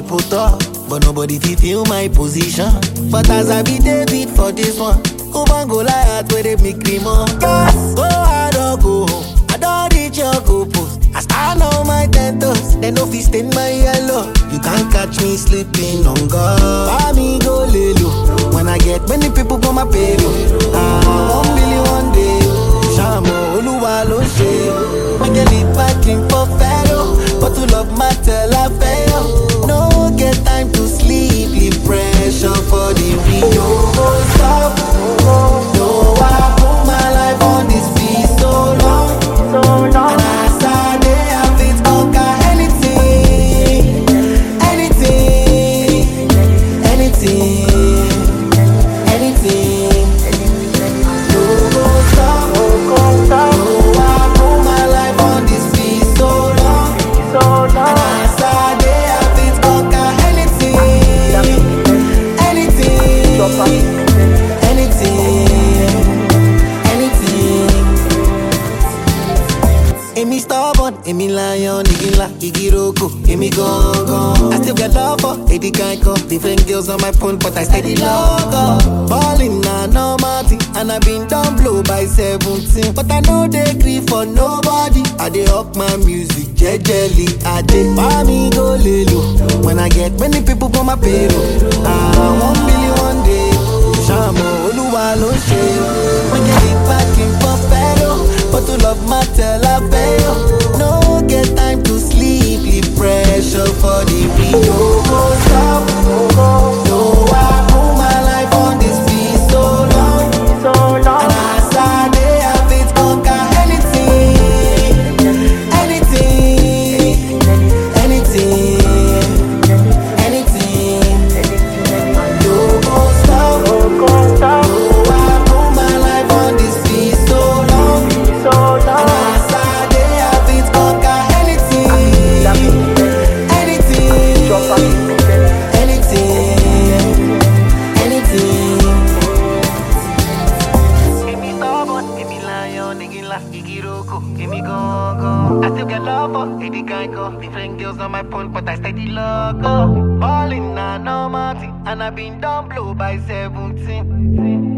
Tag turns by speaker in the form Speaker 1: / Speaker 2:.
Speaker 1: people talk, but nobody fit feel my position. But as I be David for this one, over Goliath where they make me more. Yes, go hard or go home. I don't reach your goal post. I stand on my ten toes, they no fit stain my yellow. You can't catch me sleeping on God. Buy me go lay low. When I get many people for my payroll. Ah, one billion one day. Shamo Oluwa ló ń ṣe. I get it back in for fellow, but to love matter la fail. No get time to sleep, leave pressure for the real. No go stop. No, I put my life on this beat so long. And as I dey, I fit conquer anything, anything, anything, anything. No go stop. No, I put my life on this beat so long. And as I dey, I fit conquer anything, anything, anything. Èmi stubborn, èmi lion, igi ńlá, igi roko, èmi gangan. I still get love for Eddie Geico. Different girls on my phone, but I steady love up. Ballin' na normal thing, and I been done blow by 17. But I no dey gree for nobody. I dey up my music, jejely. I dey buy me go lelo. When I get many people for my payroll. Ah, one billion one day. Ṣàmọ̀ Olúwa ló ń ṣe. Wọ́n get it back in for fellow. But to love matter la fail. No get time to sleep, leave pressure for the real. No go stop. No, I put my life on this beat so long. And as I dey, I fit conquer anything, anything, anything, anything. No go stop. No, I put my life on this beat so long. And as I dey, I fit conquer anything, anything, anything, anything. Èmi stubborn, èmi lion, igi ńlá, igi roko, èmi gangan. I still get love for Eddie Geico. Different girls on my phone, but I steady logo. Ballin' na normal thing, and I been done blow by 17.